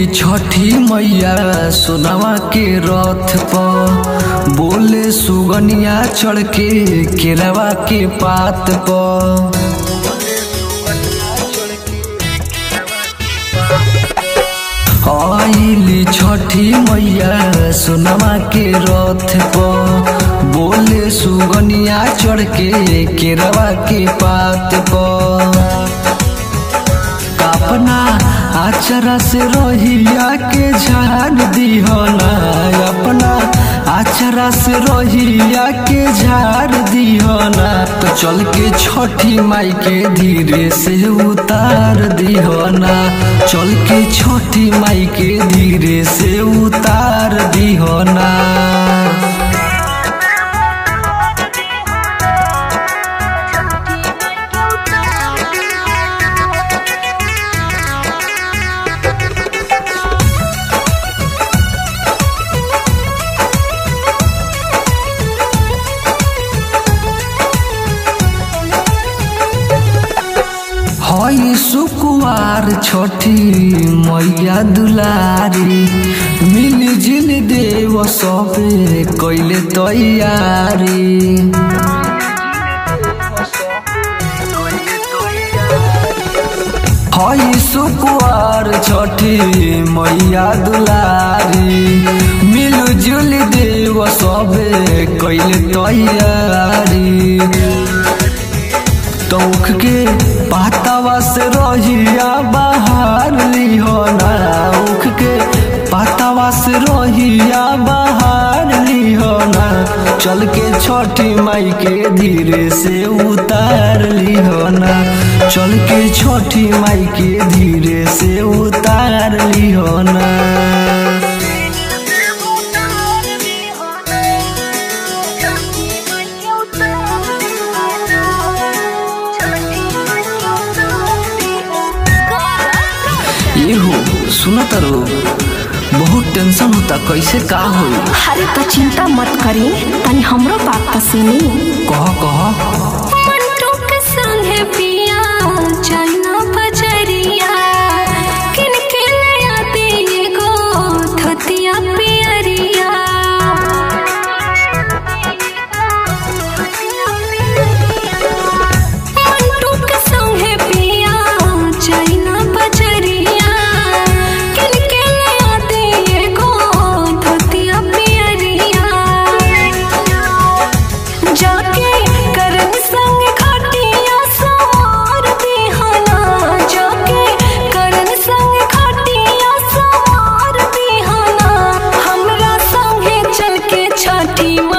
छठी मैया सोनावा के रथ पर बोले सुगनिया चढ़ के केरवा के पात पर आइली छठी मैया सोनामा के रथ पर बोले सुगनिया चढ़ के केरवा के पात पर अपना आचरा से रोहिया के झाड़ दिहना अपना आचरा से रोहिया के झाड़ दिहना तो चल के छठी माई के धीरे से उतार दिहना चल के छठी माई के धीरे से उतार दिहना हई सुकुवार छठी मैया दुलारी मिल जिल देव सबे कैले तैयारी हई सुकुवार छठी मैया दुलारी मिल जुल देव सबे कैले तैयारी तौख के पातावा से रहिया बाहर लिहोना उख के पातावा से रहिया बाहर लिहोना चल के छठी माई के धीरे से उतार लिहोना चल के छठी माई के धीरे से उतार लिहोना ये हो सुना तारो बहुत टेंशन होता कैसे का होई अरे तो चिंता मत करी तनी हमरो बात तो सुनी कह कह मंटू के संगे पिया चाइना बजरिया किन के ले आती एगो धोतिया पियरिया मंटू के संगे पिया चाइना बजरिया किन के ले आती एगो धोतिया पियरिया जाके करन संग खटिया सवार दिहना जाके करन संग खटिया सवार दिहना हमरा संगे चल के छठी